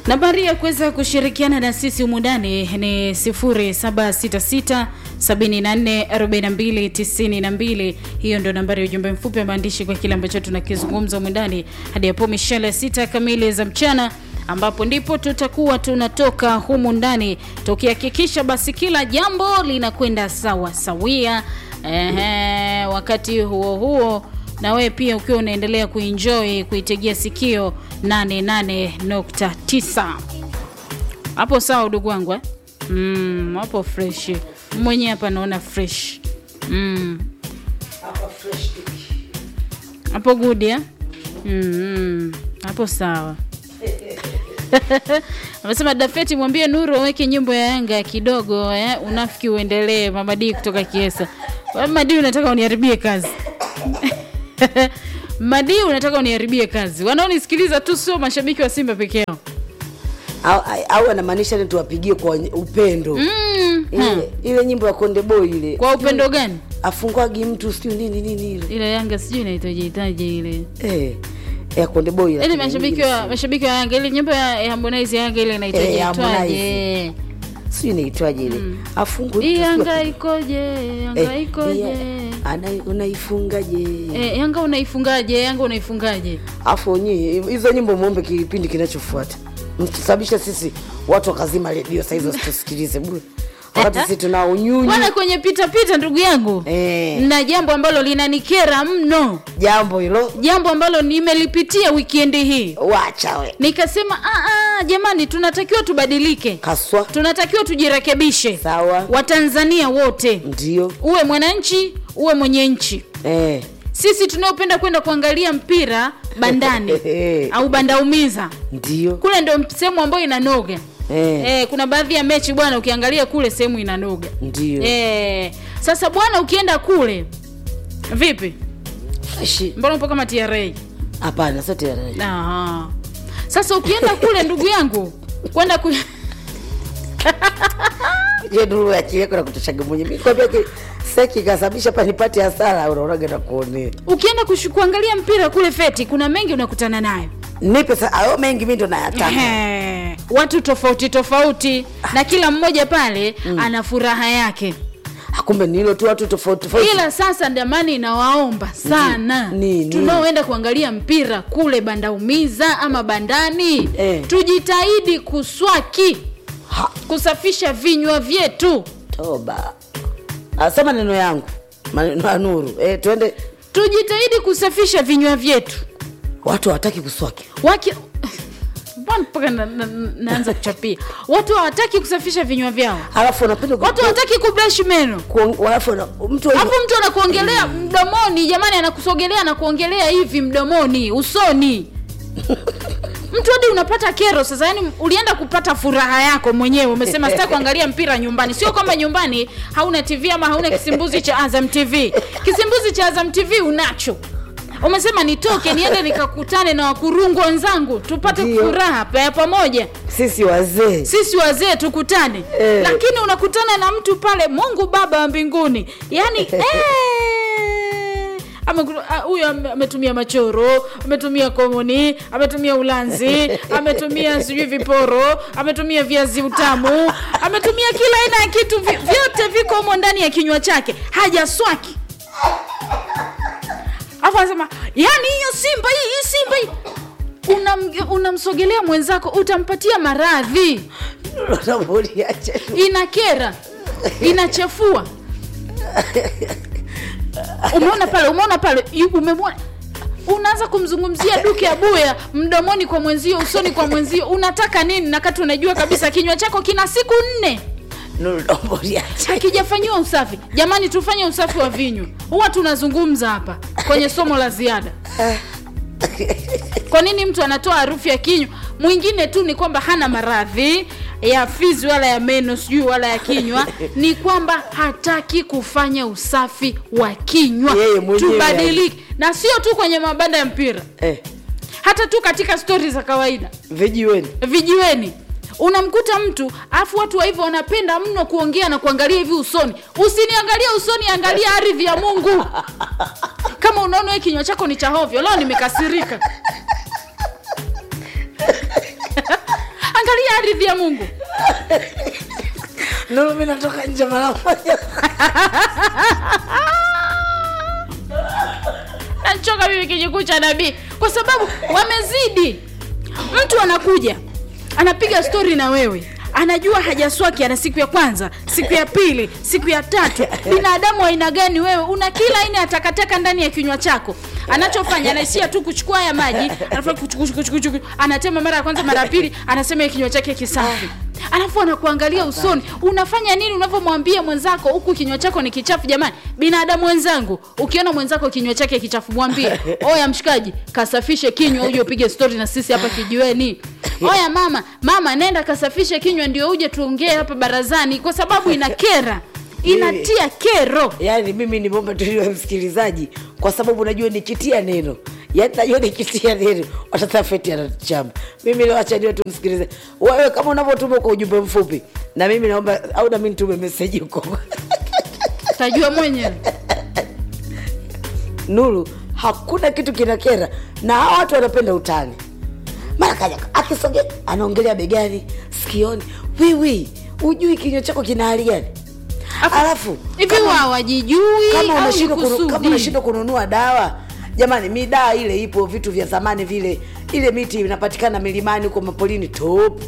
Nambari ya kuweza kushirikiana na sisi humu ndani ni 0766 74 42 92. Hiyo ndio nambari ya ujumbe mfupi wa maandishi kwa kile ambacho tunakizungumza humu ndani hadi hapo mishale sita kamili za mchana ambapo ndipo tutakuwa tunatoka humu ndani tukihakikisha basi kila jambo linakwenda sawa sawia. Ehe, wakati huo huo na wewe pia ukiwa unaendelea kuenjoy kuitegea sikio 88.9 hapo sawa, udugu wangu eh? Mm, hapo fresh mwenyewe hapa naona fresh mm. hapo good ya mm, hapo sawa amesema Dafeti, mwambie Nuru aweke nyimbo ya Yanga kidogo eh, unafiki uendelee. Mamadi kutoka Kiesa. Mamadi, unataka uniharibie kazi Madi, unataka uniharibie kazi. Wanaonisikiliza tu sio mashabiki wa Simba peke yao. au, au anamaanisha ni tuwapigie kwa upendo Mm, ile, hmm. ile nyimbo ya Konde Boy ile Kwa upendo gani? afungwagi mtu sijui nini nini ile Ile Yanga sijui inaitaje itaje ile. eh, ya Konde Boy Ile lakini mashabiki ile wa mashabiki wa Yanga ile nyimbo ya ya Harmonize ya Yanga ile inaitaje Eh, itwaje? sijui inaitwaje ile afungwe Hii mtu sijui Yanga api- ikoje? Yanga eh, ikoje? iya, ana- unaifungaje Eh, Yanga unaifungaje? Yanga unaifungaje? afu nyie hizo nyimbo muombe kipindi kinachofuata mtusababisha sisi watu wakazima redio sahizi wasitusikilize bure wakati sisi tuna unyunyu Bwana kwenye pita pita ndugu yangu. eh, Na jambo ambalo linanikera mno. jambo hilo Jambo ambalo nimelipitia wikendi hii. wacha we Nikasema ah, ah, jamani tunatakiwa tubadilike. kaswa Tunatakiwa tujirekebishe. sawa Watanzania wote. ndio Uwe mwananchi, uwe mwenye nchi. eh, Sisi tunaopenda kwenda kuangalia mpira bandani au bandaumiza. ndio Kule ndio sehemu ambayo inanoga. eh, Eh, kuna baadhi ya mechi bwana ukiangalia kule sehemu inanoga. ndio Eh, sasa bwana ukienda kule vipi? Freshi. Mbona upo kama TRA? hapana sio tena Aha. Sasa ukienda kule ndugu yangu kwenda ku... je duru ya chileko na kutoshaga mwenye mimi kwambia ki saki kasababisha pa nipate hasara unaonaga na kuonea ukienda kushu, kuangalia mpira kule feti, kuna mengi unakutana nayo nipe sa ayo mengi mimi ndo nayataka Ehe. watu tofauti tofauti na kila mmoja pale ana furaha yake, Ah, kumbe ni hilo tu watu tofauti tofauti ila sasa ndamani inawaomba sana Ni- ni- tunaoenda kuangalia mpira kule bandaumiza ama bandani Eh. tujitahidi kuswaki Ha, kusafisha vinywa vyetu toba asa maneno yangu maneno ya nuru eh, twende tujitahidi kusafisha vinywa vyetu watu hawataki kuswaki Waki... Mbona mpaka na, na, naanza kuchapia watu hawataki kusafisha vinywa vyao alafu wanapenda ku- watu hawataki kubrush meno kuong- alafu wana- mtu wa- alafu mtu anakuongelea mdomoni jamani anakusogelea anakuongelea hivi mdomoni usoni mtu hadi unapata kero sasa yani ulienda kupata furaha yako mwenyewe umesema sitaki kuangalia mpira nyumbani sio kwamba nyumbani hauna tv ama hauna kisimbuzi cha azam tv kisimbuzi cha azam tv unacho umesema nitoke niende nikakutane na wakurungu wenzangu tupate Ndio. furaha pa- ya pamoja sisi wazee sisi wazee tukutane Eh. lakini unakutana na mtu pale mungu baba wa mbinguni yani eh, ameku- ah, huyu ame- ametumia machoro ametumia komoni ametumia ulanzi ametumia sijui viporo ametumia viazi utamu ametumia kila aina ya kitu vi- vyote viko humo ndani ya kinywa chake hajaswaki afu anasema yani hiyo simba hii hii simba hii Unam- unamsogelea mwenzako utampatia maradhi Unavoliache. inakera inachafua umeona pale umeona pale yu- umemwona unaanza kumzungumzia duke abuya mdomoni kwa mwenzio usoni kwa mwenzio unataka nini nakati unajua kabisa kinywa chako kina siku nne Nuru, unavoliache. hakijafanyiwa usafi jamani tufanye usafi wa vinywa huwa tunazungumza hapa kwenye somo la ziada kwa nini mtu anatoa harufu ya kinywa mwingine tu ni kwamba hana maradhi ya fizi wala ya meno sijui wala ya kinywa ni kwamba hataki kufanya usafi wa kinywa Yeye mwenyewe. tubadilike na sio tu kwenye mabanda ya mpira Eh, hata tu katika stori za kawaida vijiweni vijiweni unamkuta mtu afu watu wa hivyo wanapenda mno kuongea na kuangalia hivi usoni usiniangalie usoni angalia ardhi ya mungu kama unaona we kinywa chako ni cha hovyo leo nimekasirika hii ardhi ya mungu Nuru, mimi natoka nje mara moja. nachoka mimi kijikuu cha nabii kwa sababu wamezidi mtu anakuja anapiga stori na wewe anajua hajaswaki ana siku ya kwanza siku ya pili siku ya tatu binadamu wa aina gani wewe una kila aina ya takataka ndani ya kinywa chako anachofanya anaishia tu kuchukua haya maji anafanya kuchu- kuchu- kuchu- kuchu- kuchu. anatema mara ya kwanza mara ya pili anasema ya kinywa chake kisafi alafu anakuangalia usoni unafanya nini unavyomwambia mwenzako huku kinywa chako ni kichafu jamani binadamu wenzangu ukiona mwenzako kinywa chake kichafu mwambie oya mshikaji kasafishe kinywa uje upige stori na sisi hapa kijiweni oya mama mama nenda kasafishe kinywa ndio uje tuongee hapa barazani kwa sababu inakera inatia kero yaani mimi nimeomba tuliwe msikilizaji kwa sababu najua nikitia neno yaani najua nikitia neno watatafeti anachamba mimi leo acha niwe tumsikilize wewe kama unavyotuma kwa ujumbe mfupi na mimi naomba au nami nitume meseji huko tajua mwenyewe nuru hakuna kitu kinakera na hawa watu wanapenda utani mara kaja akisogea anaongelea begani sikioni wiwi ujui kinywa chako kina hali gani alafu hivi wa hawajijui kama au ni unashindwa kunu, kama kusudi unashindwa kununua dawa jamani midaa ile ipo vitu vya zamani vile ile miti inapatikana milimani huko mapolini top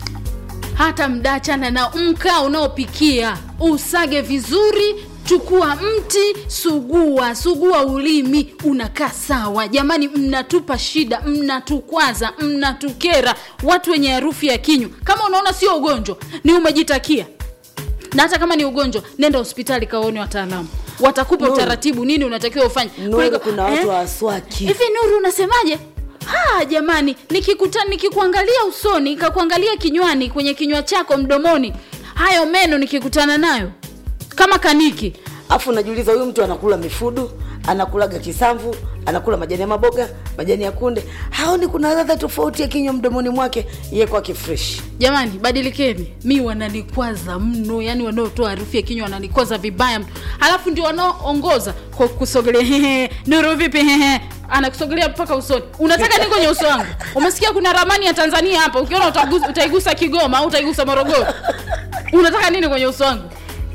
hata mdachana na mkaa unaopikia usage vizuri chukua mti sugua sugua ulimi unakaa sawa jamani mnatupa shida mnatukwaza mnatukera watu wenye harufu ya kinywa kama unaona sio ugonjwa ni umejitakia na hata kama ni ugonjwa nenda hospitali kaone wataalamu watakupa Nuru. utaratibu nini unatakiwa ufanye Nuru, Kuliko- kuna watu eh? wa waswaki hivi nuru unasemaje ha jamani nikikuta nikikuangalia usoni kakuangalia kinywani kwenye kinywa chako mdomoni hayo meno nikikutana nayo kama kaniki afu unajiuliza huyu mtu anakula mifudu anakulaga kisamvu anakula majani ya maboga majani ya kunde haoni kuna ladha tofauti ya kinywa mdomoni mwake ye kwake fresh jamani badilikeni mi wananikwaza mno yani wanaotoa harufu ya kinywa wananikwaza vibaya mno halafu ndio wanaoongoza kwa kusogelea "Hehe, nuru vipi Hehe." anakusogelea mpaka usoni unataka nini kwenye uso wangu umesikia kuna ramani ya tanzania hapa ukiona utagusa, utaigusa kigoma au utaigusa morogoro unataka nini kwenye uso wangu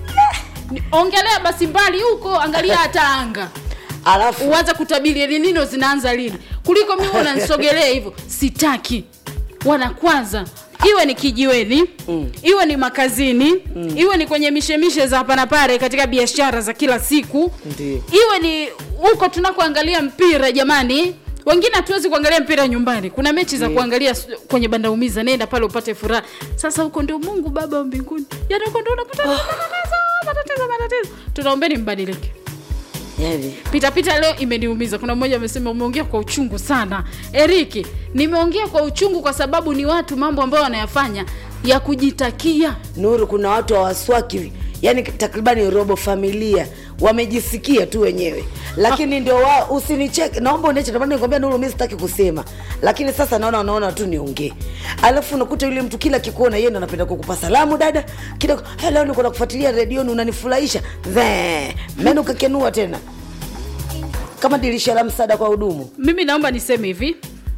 Ni- ongelea basi mbali huko angalia hata anga alafu uanze kutabiri ni nino zinaanza lini kuliko mimi unanisogelea hivyo sitaki wanakwaza iwe ni kijiweni mm. iwe ni makazini mm. iwe ni kwenye mishemishe za hapa na pale katika biashara za kila siku Ndiyo. iwe ni huko tunakoangalia mpira jamani wengine hatuwezi kuangalia mpira nyumbani kuna mechi za kuangalia s- kwenye banda umiza nenda pale upate furaha sasa huko ndio mungu baba wa mbinguni yani huko ndio unapata matatizo matatizo matatizo tunaombeni mbadilike yani pitapita leo imeniumiza kuna mmoja amesema umeongea kwa uchungu sana eriki nimeongea kwa uchungu kwa sababu ni watu mambo ambayo wanayafanya ya kujitakia nuru kuna watu hawaswaki yani takribani robo familia wamejisikia tu wenyewe lakini ndio wa usinicheke naomba uneche ndio maana nikwambia nuru mimi sitaki kusema lakini sasa naona unaona tu niongee alafu unakuta yule mtu kila kikuona yeye ndo anapenda kukupa salamu dada kila "Hey, leo niko nakufuatilia redioni unanifurahisha Zee, meno kakenua tena kama dirisha la msaada kwa hudumu mimi naomba niseme hivi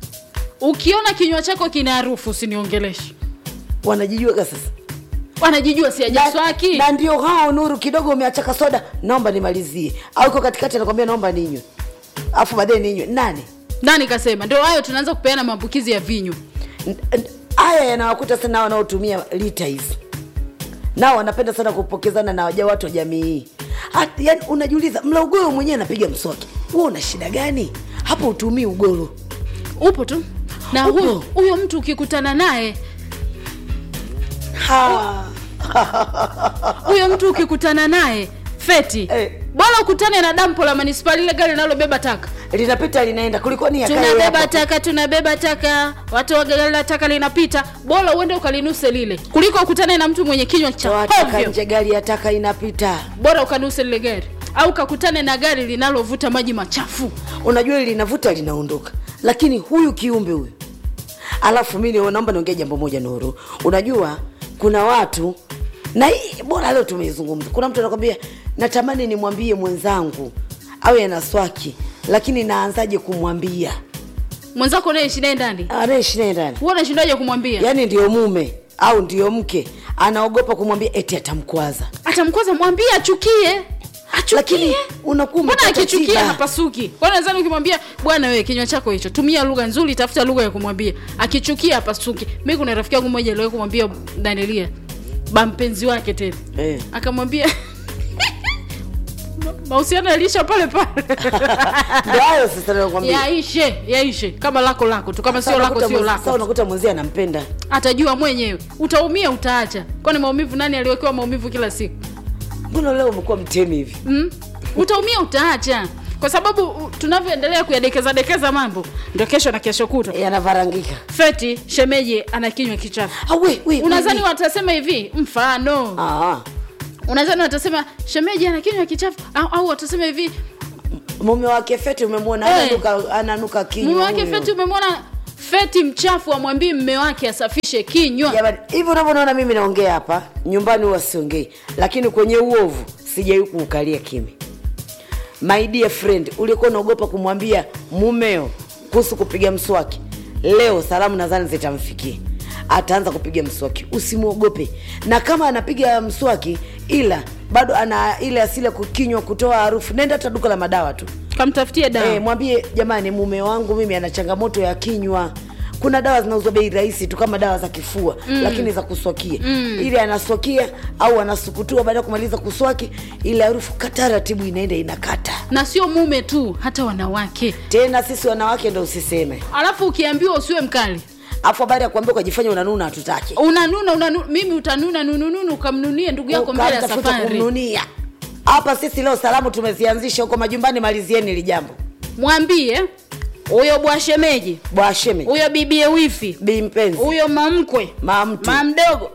ukiona kinywa chako kina harufu usiniongeleshe wanajijuaga sasa wanajijua siajaswaki na ndio hao nuru kidogo umeachaka soda naomba nimalizie au iko katikati anakwambia naomba ninywe afu baadaye ninywe nani nani kasema ndio hayo tunaanza kupeana maambukizi ya vinywa N- n- haya yanawakuta sana wanaotumia lita hizi nao wanapenda sana kupokezana na waja watu wa jamii hii Hat- yaani unajiuliza mla ugoro mwenyewe anapiga mswaki huo una shida gani hapo utumii ugoro upo tu na Upo. huyo huyo mtu ukikutana naye Ha. huyo mtu ukikutana naye feti Eh. bora ukutane na dampo la manispaa lile gari linalobeba taka linapita linaenda kulikoni yakae tunabeba hapo. taka tunabeba taka watu wa gari la taka linapita bora uende ukalinuse lile kuliko ukutane na mtu mwenye kinywa cha Toa taka hovyo nje gari ya taka inapita bora ukanuse lile gari au kakutane na gari linalovuta maji machafu unajua hili linavuta linaondoka lakini huyu kiumbe huyu alafu mi ni- naomba niongee jambo moja nuru unajua kuna watu na hii bora leo tumeizungumza kuna mtu anakwambia natamani nimwambie mwenzangu awe ana swaki lakini naanzaje kumwambia mwenzako unaishi naye ndani anaishi naye ndani huwa unashindaje kumwambia yaani ndio mume au ndio mke anaogopa kumwambia eti atamkwaza atamkwaza mwambie achukie lakini achukie unakuwa mbona umepata akichukia tiba. hapasuki kwani nadhani ukimwambia bwana wewe kinywa chako hicho tumia lugha nzuri tafuta lugha ya kumwambia akichukia hapasuki mi kuna rafiki yangu mmoja aliwahi kumwambia danielia bampenzi wake tena Eh. akamwambia mahusiano yaliisha pale pale Ndio hayo sasa nakwambia yaishe yaishe kama lako lako tu kama sio Sasa lako unakuta sio mwenzi- lako sasa unakuta mwenzie anampenda atajua mwenyewe utaumia utaacha kwani maumivu nani aliwekewa maumivu kila siku mbona leo umekuwa mtemi hivi mm? utaumia utaacha kwa sababu u- tunavyoendelea kuyadekeza dekeza mambo ndio kesho na kesho kutwa yanavarangika feti shemeji ana kinywa kichafu Ah, we, we, unadhani we. watasema hivi mfano Ah, unadhani watasema shemeji ana kinywa kichafu au, au watasema hivi mume wake feti umemwona Eh. ananuka ananuka kinywa mume wake huyo. feti umemwona feti mchafu amwambii mme wake asafishe kinywa Jamani, hivi unavyonaona mimi naongea hapa nyumbani huwa siongei lakini kwenye uovu sijai kuukalia kimi my dear friend ulikuwa unaogopa kumwambia mumeo kuhusu kupiga mswaki leo salamu nadhani zitamfikia ataanza kupiga mswaki usimwogope na kama anapiga mswaki ila bado ana ile asili ya kukinywa kutoa harufu nenda hata duka la madawa tu kamtafutie dawa Eh, mwambie jamani mume wangu mimi ana changamoto ya kinywa kuna dawa zinauzwa bei rahisi tu kama dawa za kifua mm. lakini za kuswakia mm. ili anaswakia au anasukutua baada ya kumaliza kuswaki ile harufu kataratibu inaenda inakata na sio mume tu hata wanawake tena sisi wanawake ndo usiseme alafu ukiambiwa usiwe mkali afu habari ya kuambia ukajifanya unanuna hatutaki unanuna unanu, mimi utanuna nunununu ukamnunie ndugu yako mbele ya Ukamtafuta safari kumnunia hapa sisi leo salamu tumezianzisha huko majumbani malizieni ili jambo mwambie huyo bwashemeji bwasheme huyo bibie wifi bi mpenzi huyo mamkwe mamtu mamdogo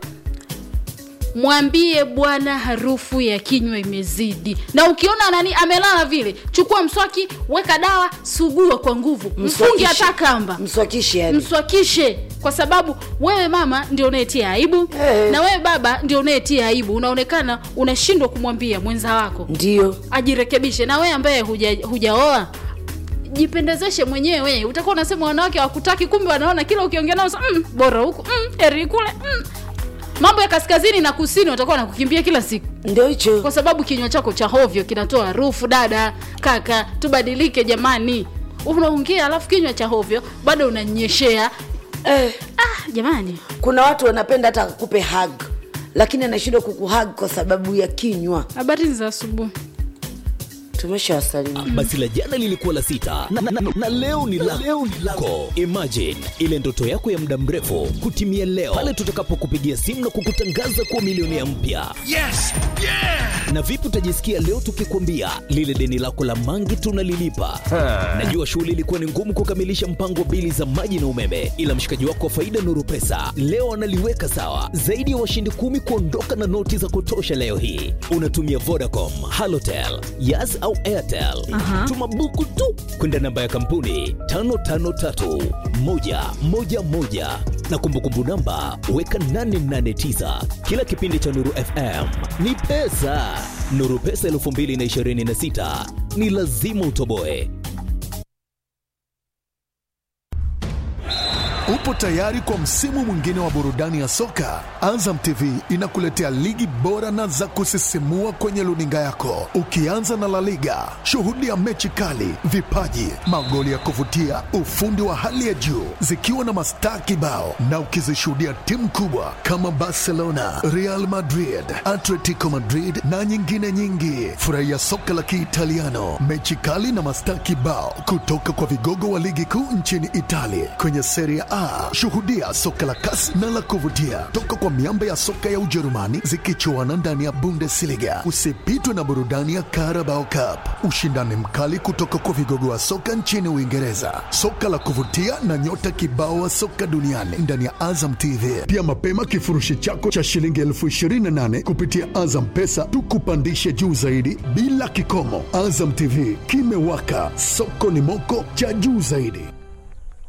mwambie bwana harufu ya kinywa imezidi na ukiona nani amelala vile chukua mswaki weka dawa sugua kwa nguvu mfungi Mswakishe. hata kamba mswakishi yani mswakishe kwa sababu wewe mama ndio unayetia aibu Eh. na wewe baba ndio unayetia aibu unaonekana unashindwa kumwambia mwenza wako ndio ajirekebishe na wewe ambaye huja- hujaoa jipendezeshe mwenyewe utakuwa unasema wanawake hawakutaki kumbe wanaona kila ukiongea nao sa- mm, bora huku mm, heri kule mm. mambo ya kaskazini na kusini watakuwa nakukimbia kila siku ndio hicho kwa sababu kinywa chako cha hovyo kinatoa harufu dada kaka tubadilike jamani unaongea alafu kinywa cha hovyo bado unanyeshea eh. ah, jamani kuna watu wanapenda hata akupe hug lakini anashindwa kukuhug kwa sababu ya kinywa habari za asubuhi tumeshawasalimu basi la jana lilikuwa la sita na, na, na, na leo ni la leo ni lako imagine ile ndoto yako ya muda mrefu kutimia leo pale tutakapokupigia simu na kukutangaza kuwa milionea mpya Yes! Yeah! na vipi utajisikia leo tukikwambia lile deni lako la mangi tunalilipa najua shughuli ilikuwa ni ngumu kukamilisha mpango wa bili za maji na umeme ila mshikaji wako wa faida nuru pesa leo analiweka sawa zaidi ya washindi kumi kuondoka na noti za kutosha leo hii unatumia vodacom halotel yas au airtel tuma buku tu kwenda namba ya kampuni 553111 na kumbukumbu namba weka 889 kila kipindi cha nuru fm ni pesa nuru pesa 226 ni lazima utoboe Upo tayari kwa msimu mwingine wa burudani ya soka? Azam TV inakuletea ligi bora na za kusisimua kwenye luninga yako, ukianza na La Liga. Shuhudia mechi kali, vipaji, magoli ya kuvutia, ufundi wa hali ya juu, zikiwa na mastaa kibao, na ukizishuhudia timu kubwa kama Barcelona, Real Madrid, Atletico Madrid na nyingine nyingi. Furahia soka la Kiitaliano, mechi kali na mastaa kibao kutoka kwa vigogo wa ligi kuu nchini Italia kwenye Serie A. Shuhudia soka la kasi na la kuvutia toka kwa miamba ya soka ya Ujerumani zikichuana ndani ya Bundesliga. Usipitwe na burudani ya Carabao Cup, ushindani mkali kutoka kwa vigogo wa soka nchini Uingereza, soka la kuvutia na nyota kibao wa soka duniani ndani ya Azam TV. Pia mapema kifurushi chako cha shilingi elfu ishirini na nane kupitia Azam Pesa tukupandishe juu zaidi bila kikomo. Azam TV kimewaka, soko ni moko cha juu zaidi.